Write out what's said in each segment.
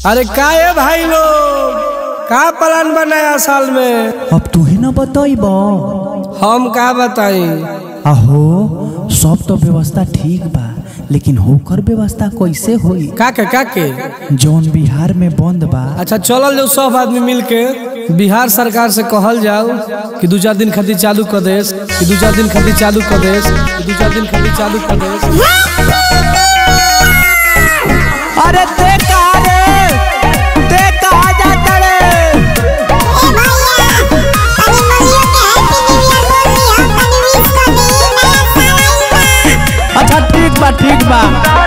अरे का है भाई लोग का प्लान बनाया साल में अब तू ही ना बतईब हम का बताई अहो सब तो व्यवस्था ठीक बा लेकिन होकर व्यवस्था कैसे होई का के का के जौन बिहार में बंद बा अच्छा चलल जाओ सब आदमी मिल के बिहार सरकार से कहल जाओ कि दू चार दिन खातिर चालू कर देस कि दू चार दिन खातिर चालू कर देस कि दू चार दिन खातिर चालू कर देस अरे ते कहा रे ते कहा जाता रे अच्छा ठीक बा ठीक बा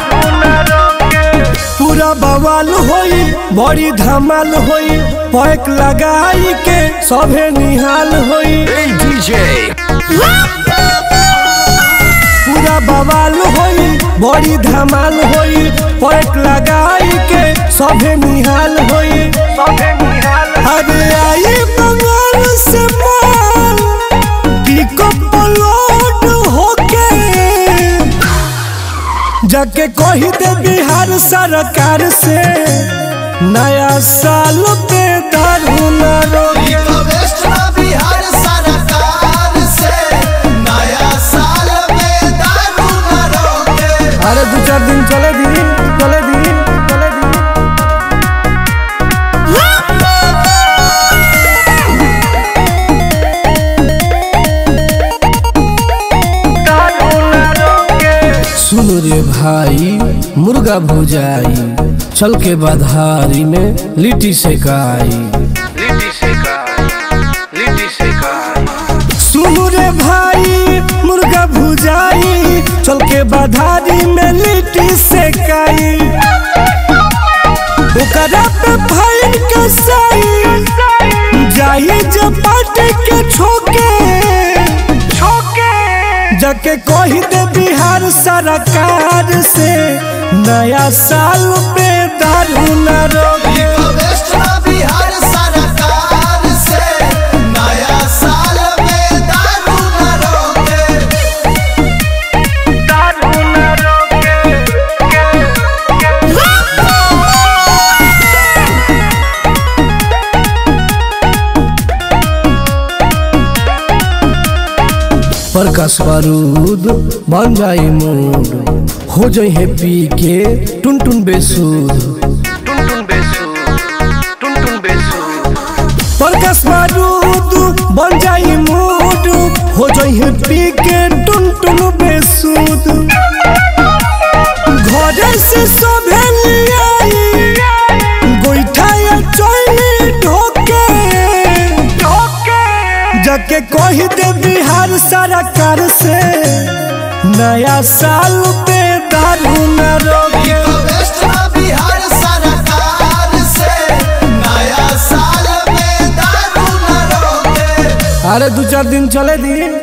पूरा बवाल होई बड़ी धमाल होई पैक लगाई के सभे निहाल होई पूरा बवाल होई बड़ी धमाल होई पैक लगाई के सभे निहाल होई अरे आई बंगाल से माल पिकअप लोड होके जाके कही दे बिहार सरकार से नया साल पे दारू न रोगी बिहार सरकार से नया साल में दारू न रोके अरे दू चार दिन चले दी चले दी चले दी सुनो रे भाई मुर्गा भुजाई चल के बधारी में लिट्टी सेकाई सुनो रे भाई मुर्गा भुजाई चल के बधारी में लिट्टी सेकाई ओकरा पे फाइन के साई जाई जब पार्टी के छोके जाके कही दे बिहार सरकार से नया साल पे दारू न रोगी बिहार सरकार से नया साल में दारू न रोके प्रकाश बारूद बन जाई मूड हो जाई है पी के टुन टुन बेसूद प्रकाश बारूद बन जाई मूड हो जाई है पी के टुन टुन बेसूद घरे से सभे लियाई गोईठा या चोली ढोके जाके कही दे बिहार सरकार से नया साल पे दारू न रोगी बिहार सरकार से नया साल में दारू न रोके अरे दू चार दिन चले दी